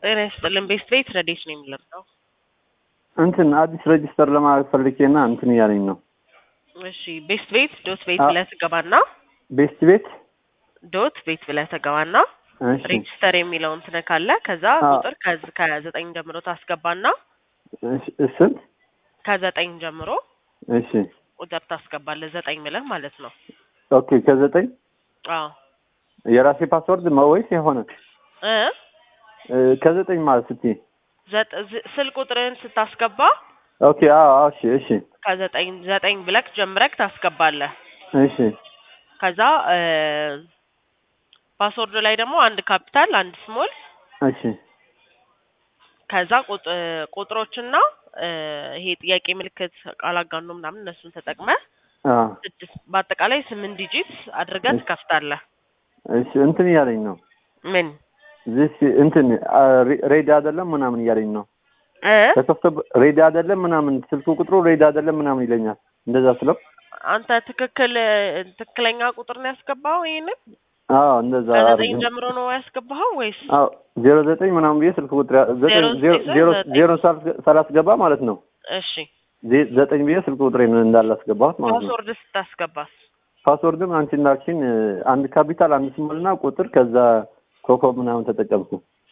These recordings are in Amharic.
ጤና ይስጥልን። ቤስት ቤት ረዴት ነው የሚለብሰው። እንትን አዲስ ሬጅስተር ለማድረግ ፈልጌና እንትን እያለኝ ነው። እሺ ቤስት ቤት ዶት ቤት አ- ብለህ ትገባና ቤስት ቤት ዶት ቤት ብለህ ትገባና እሺ ሬጅስተር የሚለውን ትነካለህ። ከዛ አ- ቁጥር ከዝ- ከዘጠኝ ጀምሮ ታስገባና እሺ፣ ስንት? ከዘጠኝ ጀምሮ እሺ ቁጥር ታስገባለህ። ዘጠኝ ብለህ ማለት ነው። ኦኬ። ከዘጠኝ አዎ የራሴ ፓስወርድ ነው ወይስ የሆነ እ እ፣ ከዘጠኝ ማለት ስትይ? ዘጠ- ዝ- ስልክ ቁጥርህን ስታስገባ ኦኬ። አዎ፣ አዎ። እሺ፣ እሺ፣ ከዘጠኝ ዘጠኝ ብለክ ጀምረክ ታስገባለህ። እሺ፣ ከዛ እ ፓስወርድ ላይ ደግሞ አንድ ካፒታል አንድ ስሞል እሺ፣ ከዛ ቁጥ- ቁጥሮችና እ ይሄ ጥያቄ ምልክት ቃል አጋኖ ምናምን እነሱን ተጠቅመህ አዎ፣ ስድስት በአጠቃላይ ስምንት ዲጂት አድርገህ እሺ። ትከፍታለህ። እሺ። እንትን እያለኝ ነው ምን ዚስ እንትን አ፣ ሬ- ሬዲ አይደለም ምናምን እያለኝ ነው። እ ተከፍቶ ሬዲ አይደለም ምናምን ስልኩ ቁጥሩ ሬዲ አይደለም ምናምን ይለኛል። እንደዛ ስለው አንተ ትክክል ትክክለኛ ቁጥር ነው ያስገባኸው? ይሄንን አዎ፣ እንደዛ ከዘጠኝ አድርገው። ጀምሮ ነው ያስገባኸው ወይስ አዎ ዜሮ ዘጠኝ ምናምን ብዬ ስልክ ቁጥር ያ- ዘጠኝ ዜሮ ዜሮ ዘጠኝ ዜሮ ዘጠኝ። ዜሮ ሳላስ- ሳላስገባ ማለት ነው እሺ ዜ- ዘጠኝ ብዬ ስልክ ቁጥሬን እንዳላስገባሁት ማለት ነው። ፓስወርድ ስታስገባስ? ፓስወርድም አንቺ እንዳልሽኝ አንድ ካፒታል አንድ ስሞል እና ቁጥር ከዛ ኮከብ ምናምን ተጠቀምኩ።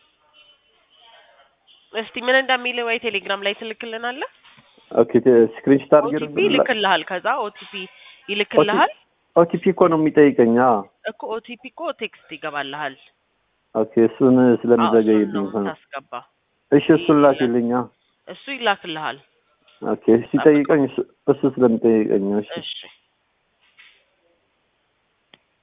እስቲ ምን እንደሚል ወይ ቴሌግራም ላይ ትልክልናለህ። ኦኬ ስክሪንሾት አድርጌ ኦቲፒ ይልክልሃል። ከዛ ኦቲፒ ይልክልሃል ኦቲፒ እኮ ነው የሚጠይቀኝ። አዎ እኮ ኦቲፒ እኮ ቴክስት ይገባልሃል። ኦኬ እሱን አዎ፣ እሱን ስለሚዘገይብኝ ነው እኮ ነው። የምታስገባ። እሺ እሱን ላኪልኝ። አዎ እሱ ይላክልሃል። ኦኬ ሲጠይቀኝ እሱ እሱ ስለሚጠይቀኝ ነው። እሺ እሺ